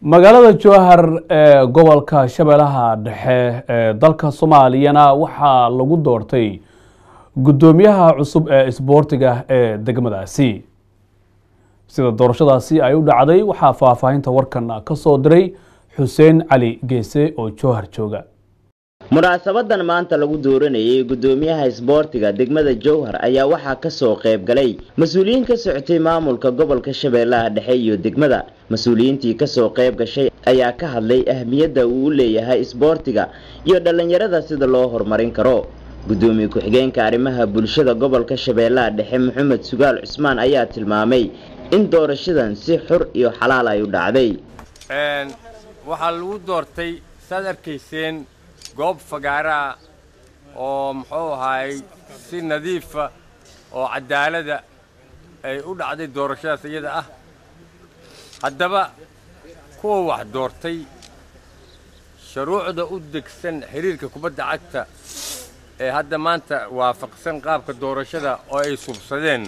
magaalada jowhar ee gobolka shabeellaha dhexe ee dalka soomaaliyana waxaa lagu doortay guddoomiyaha cusub ee isboortiga ee degmadaasi sida doorashadaasi ay u dhacday waxaa faahfaahinta warkan ka soo diray xuseen cali geese oo jowhar jooga munaasabadan maanta lagu dooranayay guddoomiyaha isboortiga degmada jowhar ayaa waxaa kasoo qayb galay mas-uuliyiin ka socotay maamulka gobolka shabeellaha dhexe iyo degmada mas-uuliyiintii kasoo qayb gashay ayaa ka hadlay ahmiyadda uu u leeyahay isboortiga iyo dhallinyarada sida loo horumarin karo guddoomiye ku-xigeenka arrimaha bulshada gobolka shabeellaha dhexe maxamed sugaal cusmaan ayaa tilmaamay in doorashadan si xur iyo xalaal ay u dhacday waxaa lagu doortay saad arkayseen goob fagaaraa oo muxuu ahaay si nadiifa oo cadaalada ay u dhacday doorashadaas iyada ah haddaba kuwa wax doortay shuruucda u degsan xiriirka kubadda cagta ee hadda maanta waafaqsan qaabka doorashada oo ay subsadeen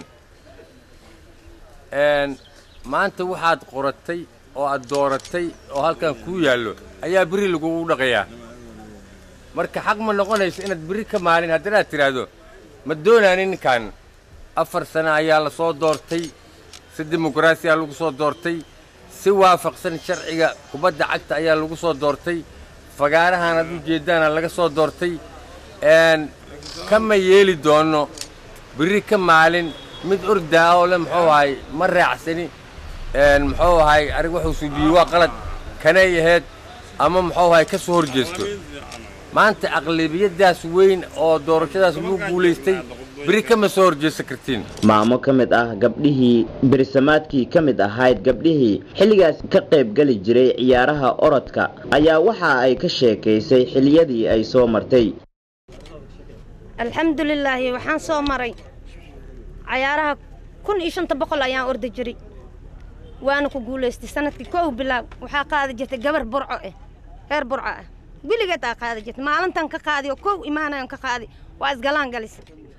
maanta waxaad qoratay oo aad dooratay oo halkan kuu yaallo ayaa beri lagugu dhaqayaa marka xaq ma noqonayso inaad beri ka maalin haddanaad tidhaahdo ma doonaanin ninkan afar sano ayaa la soo doortay si dimuqraasiyaa lagu soo doortay si waafaqsan sharciga kubadda cagta ayaa lagu soo doortay fagaarahan aad u jeeddaana laga soo doortay kama yeeli doono beri ka maalin mid ordaa oo le muxuu ahay ma raacsani muxuu ahay arig wuxuu suubiyey waa qalad kanay ahayd ama muxuu ahay ka soo hor jeesto maanta aqlabiyadaas weyn oo doorashadaas lagu guulaystay beri kama soo horjeesan kartiin maamo ka mid ah gabdhihii berisamaadkii ka mid ahayd gabdhihii xilligaas ka qayb geli jiray ciyaaraha orodka ayaa waxa ay ka sheekaysay xiliyadii ay soo martay alxamdulilaahi waxaan soo maray cayaaraha kun iyo shanta boqol ayaan orda jiray waana ku guulaystay sanadkii kow bilaab waxaa qaadi jirtay gabar burco ah reer burco ah weligeed aa qaadi jirtay maalintan ka qaadi oo kow imaanayan ka qaadi waa isgalaan galis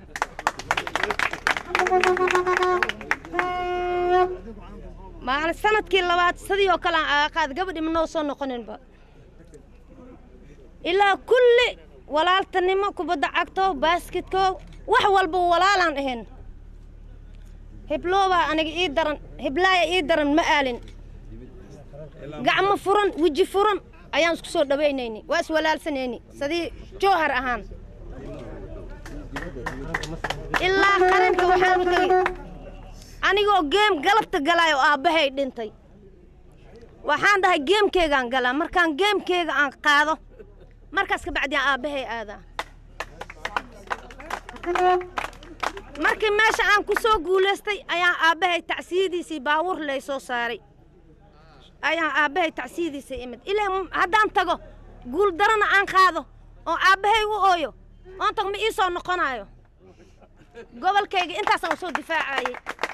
maalin sanadkii labaad sidii oo kale aan aaga qaadi gabadhi ma noo soo noqoninba ilaa kulli walaaltanimo kubadda cagto baasketko wax walba walaalaan ahayn hebloobaa aniga ii daran heblaaya ii daran ma aalin gacmo furan weji furan ayaan isku soo dhawaynayni waa iswalaalsanayni sidii jowhar ahaan ilaa qaranka waxaan u tegey anigoo geem galabta galaay oo aabbahay dhintay waxaan dhahay geemkeygaan galaa markaan geemkeyga aan qaado markaas ka bacdiaan aabbahay aadaa markii meesha aan ku soo guulaystay ayaan aabbahay tacsiyadiisii baawur lay soo saaray ayaan aabbahay tacsiyadiisa imid ilaa haddaan tago guul darana aan qaado oo aabbahay u ooyo oon tago ma ii soo noqonaayo gobolkayga intaasaan usoo difaacayay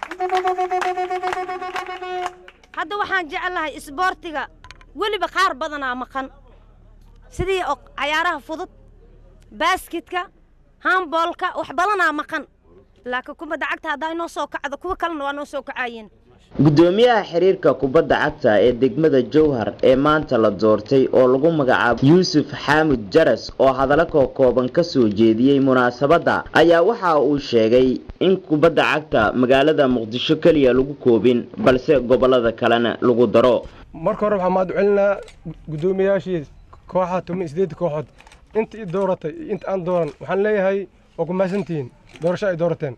hadda waxaan jeclahay isboortiga weliba qaar badanaa maqan sidii oo cayaaraha fudud baasketka hamboolka wax badanaa maqan laakiin kubadda cagta haddaa inoo soo kacdo kuwa kalena waa noo soo kacaayeen guddoomiyaha xiriirka kubadda cagta ee degmada jowhar ee maanta la doortay oo lagu magacaabo yuusuf xaamud jaras oo hadallo ka kooban ka soo jeediyey munaasabadda ayaa waxa uu sheegay in kubadda cagta magaalada muqdisho keliya lagu koobin balse gobollada kalena lagu daro marka hore waxaa mahad celinaa guddoomiyayaashii kooxaha toban sideed kooxood inta i dooratay iyo inta aan dooran waxaan leeyahay waa ku mahadsantihiin doorasho ay doorateen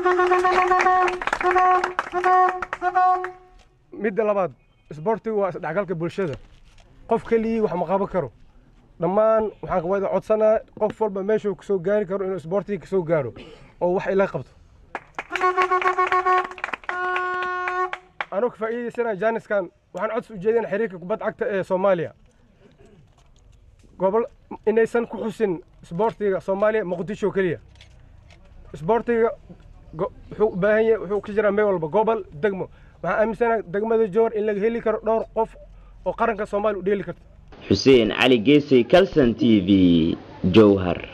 midda labaad isboortigu waa isdhexgalka bulshada qof keligii wax ma qaban karo dhammaan waxaan wada codsanaa qof walba meeshuu kasoo gaari karo inuu isboortiga kasoo gaaro oo wax ila qabto anuu ka faa'iidaysanaya jaaniskan waxaan codsi ujeedin xiriirka kubadda cagta ee soomaaliya gobol inaysan ku xusin isboortiga soomaaliya muqdisho keliya isboortiga wuxuu u baahan yahay wuxuu ka jiraa meel walba gobol degmo waxaan aaminsanahay degmada jowhar in laga heli karo dhowr qof oo qaranka soomaaliya u dheeli karta xuseen cali geesay calson t v jowhar